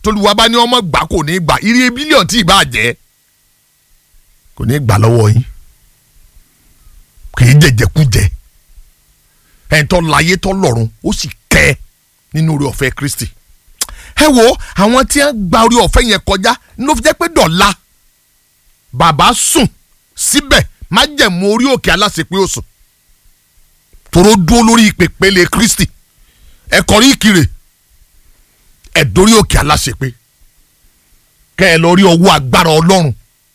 tolúwa bá ní ọmọ gbà kò ní gbà iye bílíọ̀nù tí ì bá jẹ́ kò ní gbà lọ́wọ́ yín kì í jẹjẹkújẹ ẹ̀ tọ́ láyé tọ́ lọ́run ó sì kẹ́ ẹ nínú orí ọ̀fẹ́ Kristi ẹ wo àwọn tí wọ́n gba orí ọ̀fẹ́ yẹn kọjá ló fi jẹ́ pé dọ̀la bàbá sùn síbẹ̀ má jẹ̀mú orí òkè aláṣepé ó sùn tòró dúró lórí ìpèpele Kristi ẹ kọrí ìkirè ẹ dórí òkè aláṣepé kẹ ẹ lọ rí ọwọ́ agbára Ọlọ́run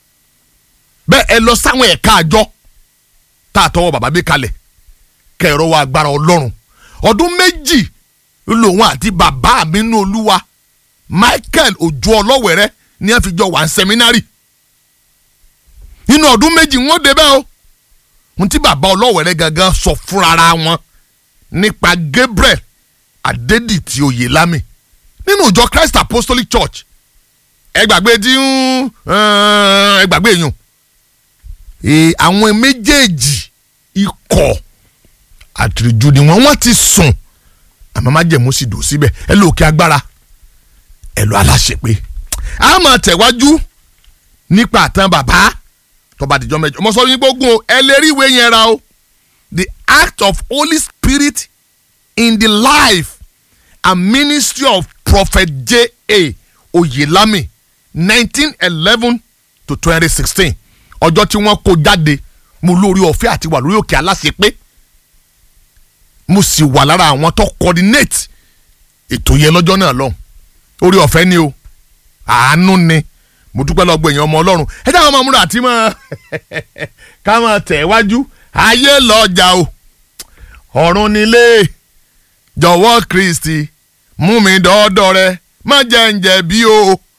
bẹ́ẹ̀ ẹ lọ sáwọn ẹ̀ka àjọ tá a tọwọ́ bàbá gbé kalẹ̀ kẹ ẹ rọwọ́ agbára Ọlọ́run ọdún méjì lòun àti bàbá mi nínú Olúwa Michael Ojú Ọlọ́wẹ̀rẹ́ ní ẹ fi jọ wà ní sẹ́mínárì nínú ọdún méjì wọ́n débẹ̀ o ohun tí bàbá Ọlọ́wẹ̀rẹ́ gangan sọ fúnra wọn nípa Gabriel Adédìtì Oyèlámì nínú ìjọ Christ Apostolic Church ẹ gbàgbé tí ń ẹ gbàgbé yùn àwọn méjèèjì ikọ̀ àtìrìjú ni wọ́n wọ́n ti sùn àmọ́ májẹ̀mú sì dùn síbẹ̀ ẹ lò kí agbára ẹ lọ aláṣepé a máa tẹ̀wájú nípa àtàn bàbá tọba àdìjọ mẹ́jọ mo sọ yín gbógun o ẹ lè rí ìwé yẹn ra o the act of Holy Spirit in the life and ministry of Prophet J.A. Oyelami nineteen eleven to twenty sixteen ọjọ́ tí wọ́n kó jáde mo lórí ọ̀fẹ́ àti wà lórí òkè aláṣepé mo sì wà lára àwọn tó coordinate ètò yẹn lọ́jọ́ náà lọ́hùn orí ọ̀fẹ́ ni o àánú ni mo dúpẹ́ lọ́gbọ̀ èèyàn ọmọ ọlọ́run ẹ dáhùn ọmọ múra àti mọ́ ká máa tẹ̀ wájú ayé lọ́jà o ọ̀run nílé jọ̀wọ́ Kristi mú mi dọ́ọ́dọ́ rẹ má jẹ́ ń jẹ̀bi o